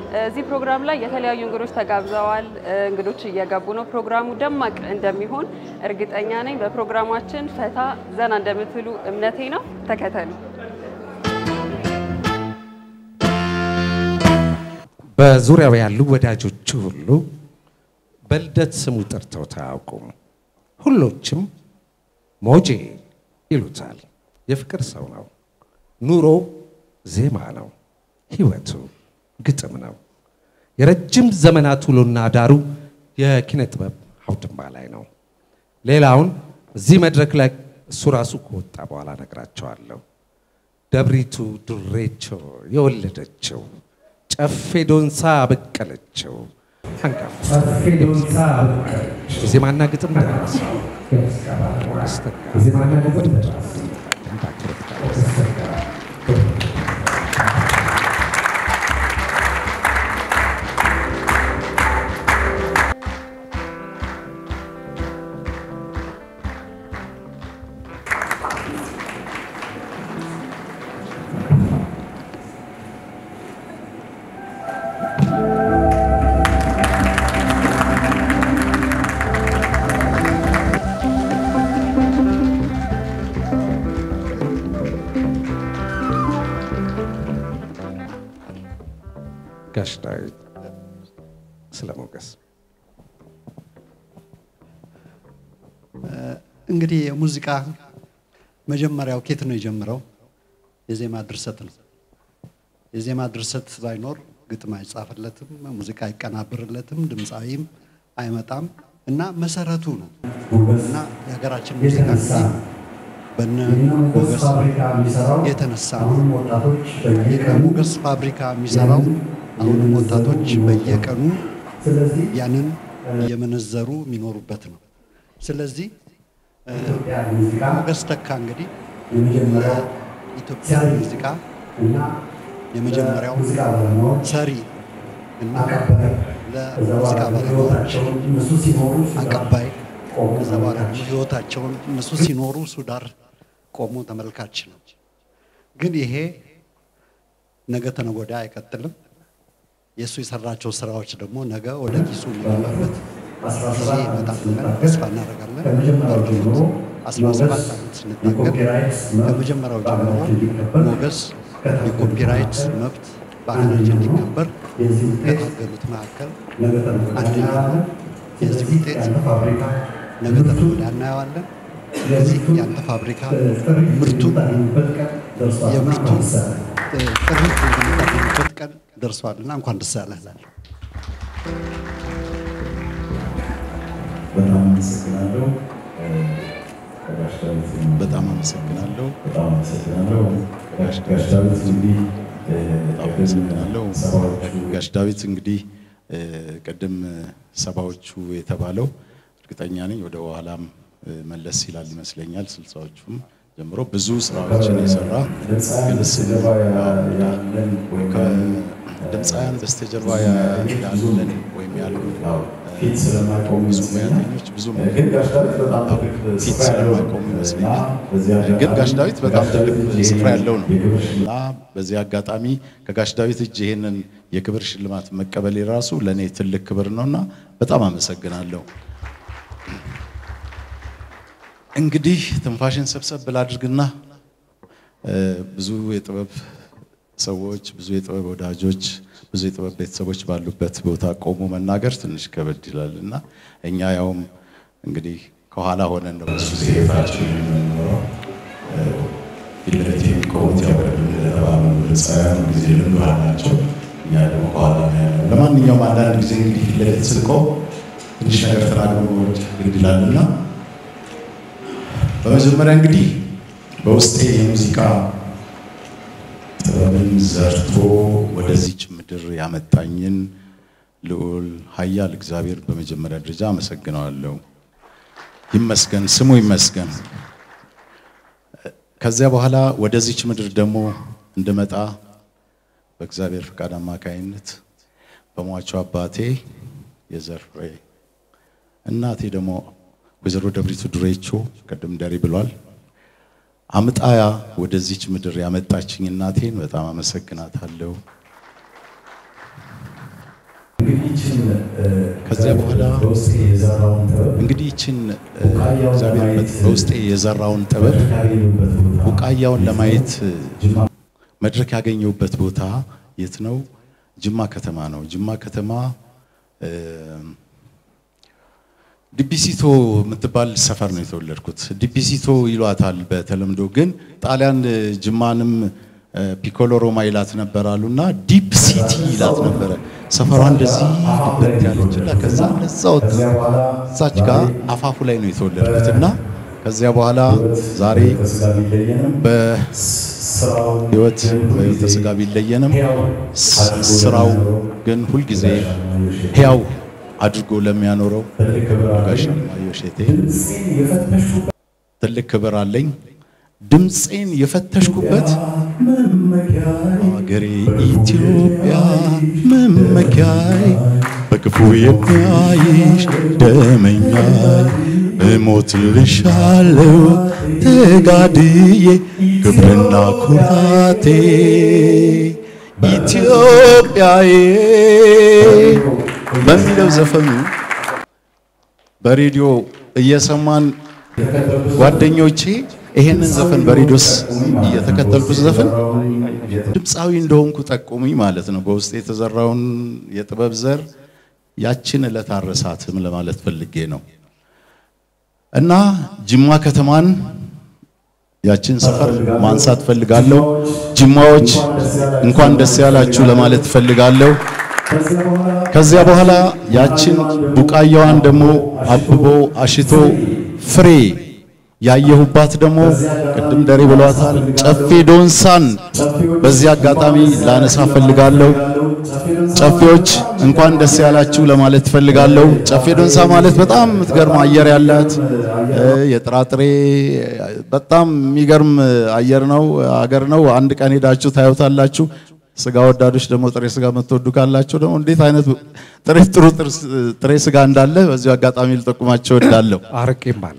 እዚህ ፕሮግራም ላይ የተለያዩ እንግዶች ተጋብዘዋል። እንግዶች እየገቡ ነው። ፕሮግራሙ ደማቅ እንደሚሆን እርግጠኛ ነኝ። በፕሮግራማችን ፈታ ዘና እንደምትሉ እምነቴ ነው። ተከተሉ። በዙሪያው ያሉ ወዳጆቹ ሁሉ በልደት ስሙ ጠርተውት አያውቁም። ሁሎችም ሞጄ ይሉታል። የፍቅር ሰው ነው። ኑሮ ዜማ ነው። ህይወቱ ግጥም ነው። የረጅም ዘመናት ውሎና ዳሩ የኪነ ጥበብ አውድማ ላይ ነው። ሌላውን እዚህ መድረክ ላይ እሱ ራሱ ከወጣ በኋላ ነግራቸዋለሁ። ደብሪቱ ዱሬቾ የወለደችው ጨፌ ዶንሳ በቀለችው አንጋፋ የዜማና ግጥም ደራሲ ሞገስ ተካ ጋሽ ዳዊት ስለ ሞገስ እንግዲህ የሙዚቃ መጀመሪያው ኬት ነው የጀመረው? የዜማ ድርሰት ነው። የዜማ ድርሰት ባይኖር ግጥም አይጻፍለትም፣ ሙዚቃ አይቀናብርለትም፣ ድምፃዊም አይመጣም እና መሰረቱ ነው እና የሀገራችን ሙዚቃ እንግዲህ በነ ሞገስ የተነሳ ነው። ሞገስ ፋብሪካ የሚሰራው አሁንም ወጣቶች በየቀኑ ያንን እየመነዘሩ የሚኖሩበት ነው። ስለዚህ ሞገስ ተካ እንግዲህ ኢትዮጵያ ሙዚቃ የመጀመሪያው ሰሪ እና ለሙዚቃ ባለሙያዎች አቀባይ ከዛ በኋላ ደግሞ ህይወታቸውን እነሱ ሲኖሩ እሱ ዳር ቆሞ ተመልካች ነው። ግን ይሄ ነገ ተነገ ወዲያ አይቀጥልም። የእሱ የሰራቸው ስራዎች ደግሞ ነገ ወደ ኪሱ የሚገባበት ጊዜ ይመጣል ብለን ተስፋ እናደርጋለን። በእርግጥ 17 ዓመት ስንታገል ከመጀመሪያው ጀምሮ ሞገስ የኮፒራይት መብት በሀገራችን እንዲከበር ከታገሉት መካከል አንደኛው ነው። የዚህ ውጤት ነገ ተነገ ወዲያ እናየዋለን። ስለዚህ የአንተ ፋብሪካ ምርቱ የምርቱ ጥሪት የምታገኝበት ቀን ደርሷልና እንኳን ደስ ያለህ እላለሁ። በጣም አመሰግናለሁ። ጋሽ ዳዊት በጣም አመሰግናለሁ። በጣም አመሰግናለሁ። ጋሽ ጋሽ ዳዊት እንግዲህ በጣም አመሰግናለሁ። ጋሽ ዳዊት እንግዲህ እ፣ ቅድም ሰባዎቹ የተባለው እርግጠኛ ነኝ ወደ ኋላም እ፣ መለስ ይላል ይመስለኛል ስልሳዎቹም ጀምሮ ብዙ ስራዎችን የሰራ ግን ስሙ ያለን ወይም ድምፃውያን በስተጀርባ ያለን ወይም ያሉ ፊት ስለማይቆሙ ብዙ ይመስለኛል። ሙያተኞች ብዙ ግን ጋሽ ዳዊት በጣም ትልቅ ፊት ስፍራ ያለው ስለማይቆሙ ነው። ይመስለኛል። እና በዚህ አጋጣሚ ግን ጋሽ ዳዊት በጣም ጋሽ ትልቅ ዳዊት ስፍራ ያለው ነው የክብር ሽልማት እና በዚህ አጋጣሚ ከጋሽ ዳዊት እጅ ይሄንን የክብር ሽልማት መቀበል የራሱ ለእኔ ትልቅ ክብር ነውና በጣም አመሰግናለሁ። እንግዲህ ትንፋሽን ሰብሰብ ብላ አድርግና እ፣ ብዙ የጥበብ ሰዎች፣ ብዙ የጥበብ ወዳጆች፣ ብዙ የጥበብ ቤተሰቦች ባሉበት ቦታ ቆሞ መናገር ትንሽ ከበድ ይላል እና እኛ ያውም እንግዲህ ከኋላ ሆነን ነው ብዙ ጊዜ ህይወታችን የምንኖረው ፊት ለፊት የሚቆሙት ያው ቅድም እንደተባሉ ድምፃውያን ጊዜ ልምዱ አላቸው። እኛ ደግሞ ከኋላ ነው ያለው። ለማንኛውም አንዳንድ ጊዜ እንግዲህ ፊት ለፊት ስንቆም ትንሽ ነገር ተናግሮ መውረድ ግድ ይላልና በመጀመሪያ እንግዲህ በውስጤ የሙዚቃ ጥበብን ዘርቶ ወደዚች ምድር ያመጣኝን ልዑል ኃያል እግዚአብሔር በመጀመሪያ ደረጃ አመሰግነዋለሁ። ይመስገን፣ ስሙ ይመስገን። ከዚያ በኋላ ወደዚች ምድር ደግሞ እንድመጣ በእግዚአብሔር ፈቃድ አማካይነት በሟቹ አባቴ የዘር ፍሬ እናቴ ደግሞ ወይዘሮ ደብሪቱ ዱሬቾ ቅድም ደሪ ብሏል አምጣያ ወደዚች ምድር ያመጣችኝ እናቴን በጣም አመሰግናታለሁ። ከዚያ በኋላ እንግዲህ ይችን እግዚአብሔር በውስጤ የዘራውን ጥበብ ቡቃያውን ለማየት መድረክ ያገኘሁበት ቦታ የት ነው? ጅማ ከተማ ነው። ጅማ ከተማ ዲቢሲቶ የምትባል ሰፈር ነው የተወለድኩት። ዲቢሲቶ ይሏታል በተለምዶ ግን ጣሊያን ጅማንም ፒኮሎ ሮማ ይላት ነበር አሉና ዲፕ ሲቲ ይላት ነበረ። ሰፈሯ እንደዚህ ድበት ያለችና ከዛ እዛው እዛች ጋር አፋፉ ላይ ነው የተወለድኩት እና ከዚያ በኋላ ዛሬ በህይወት በህይወተ ስጋ ቢለየንም ስራው ግን ሁልጊዜ ሕያው አድርጎ ለሚያኖረው ጋሽ አለማየሁ እሸቴ ትልቅ ክብር አለኝ። ድምፄን የፈተሽኩበት አገሬ ኢትዮጵያ መመኪያይ በክፉ የሚያይሽ ደመኛይ እሞትልሻለሁ ተጋድዬ ክብርና ኩራቴ ኢትዮጵያዬ በሚለው ዘፈኑ በሬዲዮ እየሰማን ጓደኞቼ ይሄንን ዘፈን በሬዲዮስ እየተከተልኩት ዘፈን ድምፃዊ እንደሆንኩ ጠቁሙኝ ማለት ነው። በውስጥ የተዘራውን የጥበብ ዘር ያችን ዕለት አረሳትም ለማለት ፈልጌ ነው እና ጅማ ከተማን ያችን ሰፈር ማንሳት ፈልጋለሁ። ጅማዎች እንኳን ደስ ያላችሁ ለማለት ፈልጋለሁ። ከዚያ በኋላ ያችን ቡቃያዋን ደግሞ አብቦ አሽቶ ፍሬ ያየሁባት ደግሞ ቅድም ደሬ ብሏታል፣ ጨፌ ዶንሳን በዚህ አጋጣሚ ላነሳ ፈልጋለሁ። ጨፌዎች እንኳን ደስ ያላችሁ ለማለት ፈልጋለሁ። ጨፌ ዶንሳ ማለት በጣም የምትገርም አየር ያላት የጥራጥሬ በጣም የሚገርም አየር ነው አገር ነው። አንድ ቀን ሄዳችሁ ታዩታላችሁ። ስጋ ወዳዶች ደግሞ ጥሬ ስጋ የምትወዱ ካላችሁ ደግሞ እንዴት አይነት ጥሬ ጥሩ ጥሬ ስጋ እንዳለ በዚሁ አጋጣሚ ልጠቁማቸው እወዳለሁ። አርቄም አለ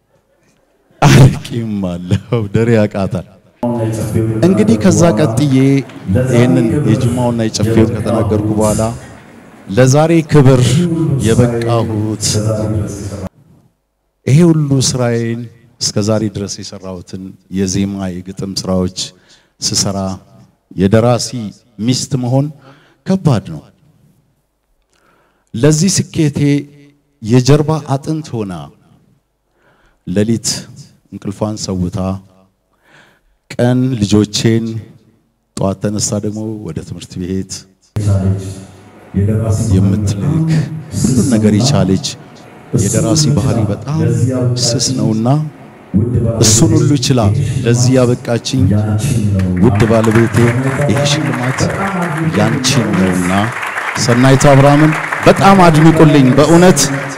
አርቂም አለው ደሬ ያቃታል። እንግዲህ ከዛ ቀጥዬ ይህንን የጅማውና የጨፌውን ከተናገርኩ በኋላ ለዛሬ ክብር የበቃሁት ይሄ ሁሉ ስራዬን እስከ ዛሬ ድረስ የሰራሁትን የዜማ የግጥም ስራዎች ስሰራ የደራሲ ሚስት መሆን ከባድ ነው። ለዚህ ስኬቴ የጀርባ አጥንት ሆና ሌሊት እንቅልፏን ሰውታ ቀን ልጆቼን ጠዋት ተነሳ ደግሞ ወደ ትምህርት ቤት የምትልክ ሁሉን ነገር የቻለች የደራሲ ባህሪ በጣም ስስ ነውና እሱን ሁሉ ችላ ለዚህ ያበቃችኝ ውድ ባለቤቴ ይሄ ሽልማት ያንቺን ነውና ሰናይት አብርሃምን በጣም አድንቁልኝ። በእውነት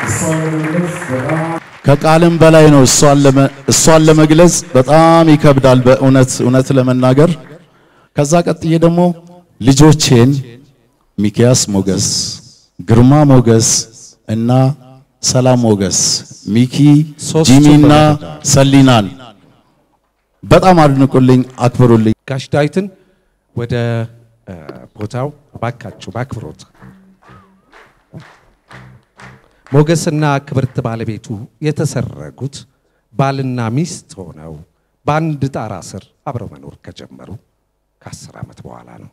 ከቃልም በላይ ነው። እሷን ለመግለጽ በጣም ይከብዳል። በእውነት እውነት ለመናገር ከዛ ቀጥዬ ደግሞ ልጆቼን ሚኪያስ ሞገስ፣ ግርማ ሞገስ እና ሰላም ሞገስ ሚኪ ጂሚና ሰሊናን በጣም አድንቁልኝ፣ አክብሩልኝ። ጋሽ ዳዊትን ወደ ቦታው ባካችሁ በአክብሮት ሞገስና ክብርት ባለቤቱ የተሰረጉት ባልና ሚስት ሆነው በአንድ ጣራ ስር አብረው መኖር ከጀመሩ ከአስር ዓመት በኋላ ነው።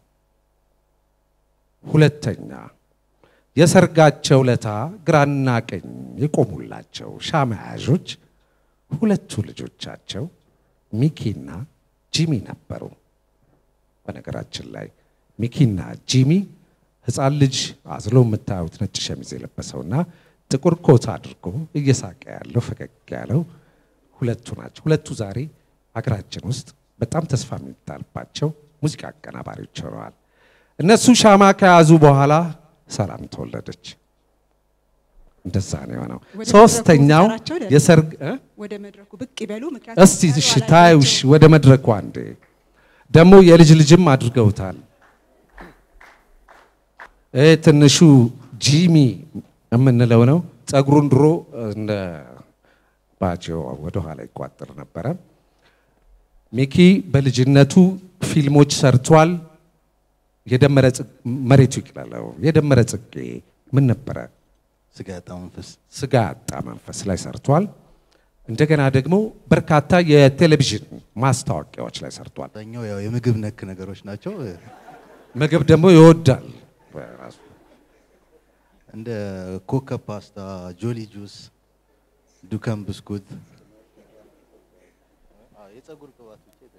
ሁለተኛ የሰርጋቸው ለታ ግራና ቀኝ የቆሙላቸው ሻማ ያዦች ሁለቱ ልጆቻቸው ሚኪና ጂሚ ነበሩ። በነገራችን ላይ ሚኪና ጂሚ ሕፃን ልጅ አዝሎ የምታዩት ነጭ ሸሚዝ የለበሰውና ጥቁር ኮት አድርጎ እየሳቀ ያለው ፈገግ ያለው ሁለቱ ናቸው። ሁለቱ ዛሬ ሀገራችን ውስጥ በጣም ተስፋ የሚጣልባቸው ሙዚቃ አቀናባሪዎች ሆነዋል። እነሱ ሻማ ከያዙ በኋላ ሰላም ተወለደች። እንደዛ ነው የሆነው። ሶስተኛው የሰርግ እ? ወደ መድረኩ ብቅ ይበሉ። ምክንያቱም እስቲ እሺ ታዩ እሺ፣ ወደ መድረኩ አንዴ ደግሞ የልጅ ልጅም አድርገውታል። ይሄ ትንሹ ጂሚ የምንለው ነው። ጸጉሩን ድሮ እንደ ባጆ ወደ ኋላ ይቋጥር ነበረ። ሚኪ በልጅነቱ ፊልሞች ሰርቷል። የደመረ ጽጌ መሬቱ ይቅለለው፣ የደመረ ጽጌ፣ ምን ነበረ? ስጋ ያጣ መንፈስ ስጋ ያጣ መንፈስ ላይ ሰርቷል። እንደገና ደግሞ በርካታ የቴሌቪዥን ማስታወቂያዎች ላይ ሰርቷል። አብዛኛው ያው የምግብ ነክ ነገሮች ናቸው። ምግብ ደግሞ ይወዳል በራሱ። እንደ ኮከብ ፓስታ፣ ጆሊ ጁስ፣ ዱከም ብስኩት፣ የጸጉር ቅባት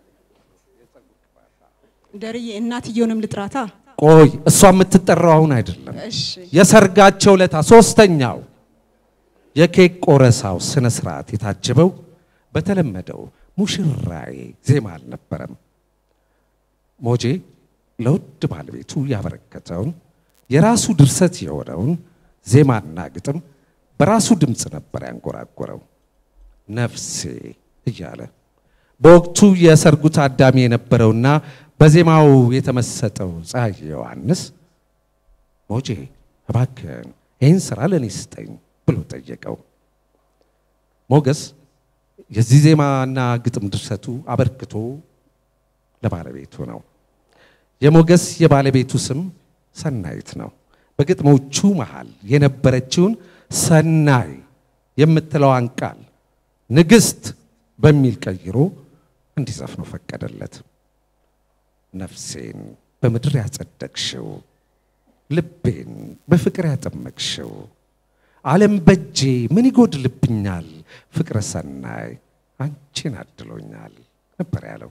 ደርዬ እናትየውንም ልጥራታ። ቆይ እሷ የምትጠራው አሁን አይደለም። እሺ የሰርጋቸው ለታ ሶስተኛው የኬክ ቆረሳው ስነ ስርዓት የታጀበው በተለመደው ሙሽራዬ ዜማ አልነበረም። ሞጄ ለውድ ባለቤቱ ያበረከተውን የራሱ ድርሰት የሆነውን ዜማና ግጥም በራሱ ድምፅ ነበር ያንጎራጎረው። ነፍሴ እያለ በወቅቱ የሰርጉ ታዳሚ የነበረውና በዜማው የተመሰጠው ፀሐይ ዮሐንስ ሞጄ እባክህን ይህን ስራ ለእኔ ስጠኝ ብሎ ጠየቀው። ሞገስ የዚህ ዜማና ግጥም ድርሰቱ አበርክቶ ለባለቤቱ ነው። የሞገስ የባለቤቱ ስም ሰናይት ነው። በግጥሞቹ መሃል የነበረችውን ሰናይ የምትለዋን ቃል ንግሥት በሚል ቀይሮ እንዲዘፍኑ ፈቀደለት። ነፍሴን በምድር ያጸደቅሽው፣ ልቤን በፍቅር ያጠመቅሽው፣ ዓለም በጄ ምን ይጎድልብኛል፣ ፍቅረ ሰናይ አንቺን አድሎኛል ነበር ያለው።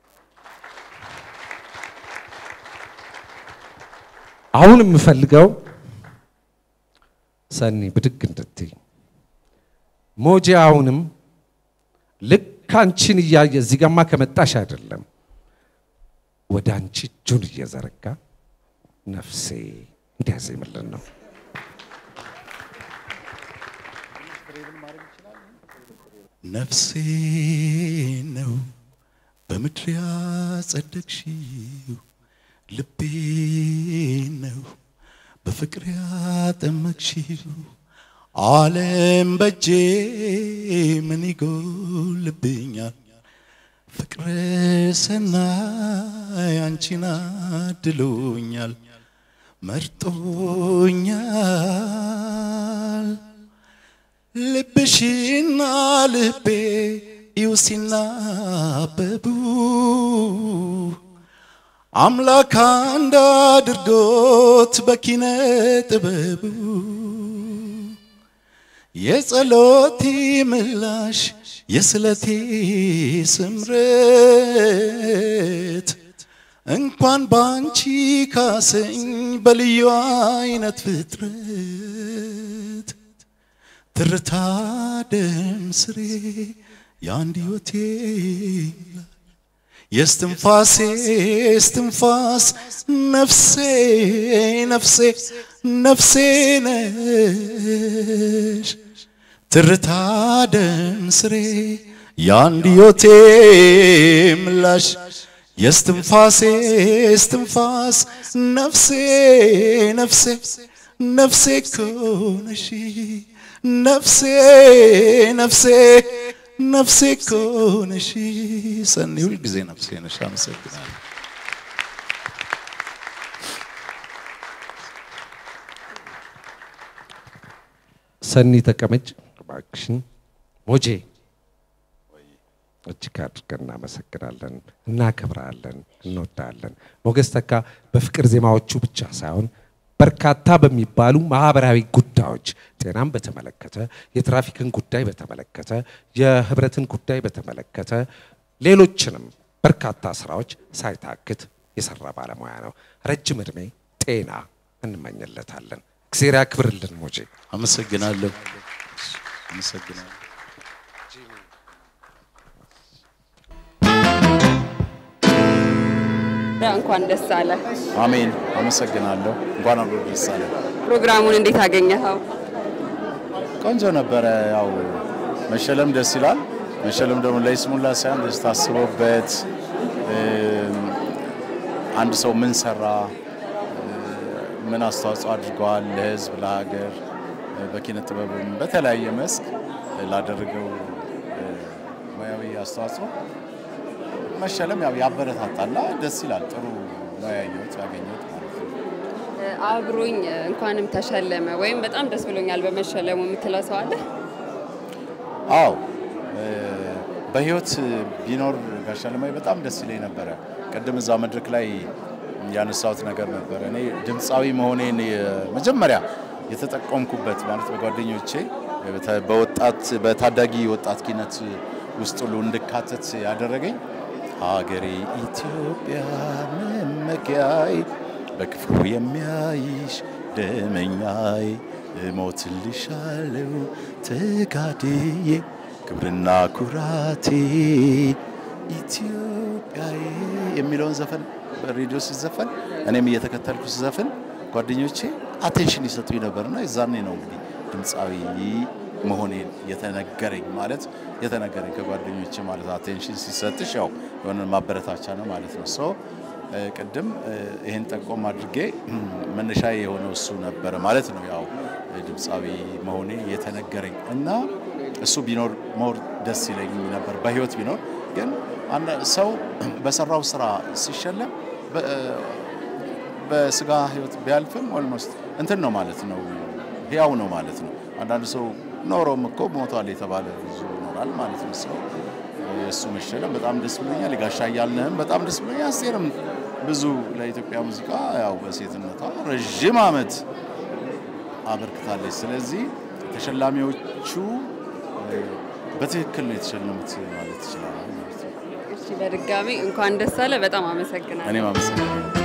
አሁን የምፈልገው ሰኒ ብድግ እንድትይ ሞጄ አሁንም ልክ አንቺን እያየ እዚህ ጋማ ከመጣሽ አይደለም ወደ አንቺ እጁን እየዘረጋ ነፍሴ እንዲያዜምልን ነው። ነፍሴ ነው በምድር ያጸደቅሽው፣ ልቤ ነው በፍቅር ያጠመቅሽው። ዓለም በጄ ምን ይጎልብኛል፣ ፍቅረ ሰናይ አንቺን አድሎኛል፣ መርጦኛል። ልብሽና ልቤ እዩ ሲናበቡ አምላክ አንድ አድርጎት በኪነ ጥበቡ የጸሎቴ ምላሽ የስለቴ ስምረት እንኳን ባንቺ ካሰኝ በልዩ አይነት ፍጥረት ትርታ ደም ስሬ የአንድ ሕይወቴ የስትንፋሴ እስትንፋስ ነፍሴ ነፍሴ ነፍሴ ነሽ ትርታ ደም ስሬ የአንድ ሕይወቴ ምላሽ የስትንፋሴ እስትንፋስ ነፍሴ ነፍሴ ነፍሴ እኮ ነሽ ነፍሴ ነፍሴ ነፍሴ እኮ ነሽ ሰኒ ሁልጊዜ ነፍሴ ነሽ። አመሰግናለሁ። ሰኒ ተቀመጭ እባክሽን። ሞጄ እጅግ አድርገን እናመሰግናለን፣ እናከብራለን፣ እንወዳለን። ሞገስ ተካ በፍቅር ዜማዎቹ ብቻ ሳይሆን በርካታ በሚባሉ ማህበራዊ ጉዳዮች ጤናን በተመለከተ፣ የትራፊክን ጉዳይ በተመለከተ፣ የህብረትን ጉዳይ በተመለከተ ሌሎችንም በርካታ ስራዎች ሳይታክት የሰራ ባለሙያ ነው። ረጅም ዕድሜ ጤና እንመኝለታለን። እግዜር ያክብርልን ሞጄ። አመሰግናለሁ። አመሰግናለሁ። እንኳን ደስ አለ። አሜን። አመሰግናለሁ። እንኳን አብሮ ደስ አለ። ፕሮግራሙን እንዴት አገኘኸው? ቆንጆ ነበረ። ያው መሸለም ደስ ይላል። መሸለም ደግሞ ለይስሙላ ሳይሆን ደስ ታስቦበት አንድ ሰው ምን ሰራ፣ ምን አስተዋጽኦ አድርገዋል ለህዝብ፣ ለሀገር፣ በኪነ ጥበብም በተለያየ መስክ ላደረገው ሙያዊ አስተዋጽኦ መሸለም ያው ያበረታታልና ደስ ይላል። ጥሩ ነው ያየሁት ያገኘሁት ማለት ነው። አብሮኝ እንኳንም ተሸለመ ወይም በጣም ደስ ብሎኛል በመሸለሙ የምትለው ሰው አለ? አዎ እ፣ በህይወት ቢኖር ጋሽ አለማየሁ በጣም ደስ ይለኝ ነበረ። ቅድም እዛ መድረክ ላይ ያነሳሁት ነገር ነበረ። እኔ ድምፃዊ መሆኔን መጀመሪያ የተጠቀምኩበት ማለት በጓደኞቼ በተ- በወጣት በታዳጊ ወጣት ኪነት ውስጥ ሁሉ እንድካተት ያደረገኝ ሀገሬ ኢትዮጵያ መመኪያይ በክፉ የሚያይሽ ደመኛይ እሞትልሻለሁ ተጋድዬ ክብርና ኩራቴ ኢትዮጵያዬ የሚለውን ዘፈን በሬዲዮ ሲዘፈን እኔም እየተከተልኩ ሲዘፍን ጓደኞቼ አቴንሽን ይሰጡኝ ነበርና የዛኔ ነው እንግዲህ ድምፃዊ መሆኔን የተነገረኝ ማለት የተነገረኝ ከጓደኞቼ ማለት አቴንሽን ሲሰጥሽ ያው የሆነ ማበረታቻ ነው ማለት ነው። ሶ ቅድም እ፣ ይህን ጠቆም አድርጌ መነሻ የሆነው እሱ ነበረ ማለት ነው። ያው ድምፃዊ መሆኔ የተነገረኝ እና እሱ ቢኖር ሞር ደስ ይለኝ ነበር በህይወት ቢኖር ግን አንዳ- ሰው በሰራው ስራ ሲሸለም በ- በስጋ ህይወት ቢያልፍም ኦልሞስት እንትን ነው ማለት ነው፣ ህያው ነው ማለት ነው። አንዳንድ ሰው ኖሮም እኮ ሞቷል የተባለ ብዙ ይኖራል ማለት ነው። ሰው የእሱ መሸለም በጣም ደስ ብሎኛል። የጋሻ እያልንህም በጣም ደስ ብሎኛል። አስቴርም ብዙ ለኢትዮጵያ ሙዚቃ ያው በሴትነቷ ረዥም ዓመት አበርክታለች። ስለዚህ ተሸላሚዎቹ እ፣ በትክክል ነው የተሸለሙት ማለት ይችላል ማለት ነው። እሺ፣ በድጋሚ እንኳን ደስ አለ። በጣም አመሰግናለሁ። እኔም አመሰግናለሁ።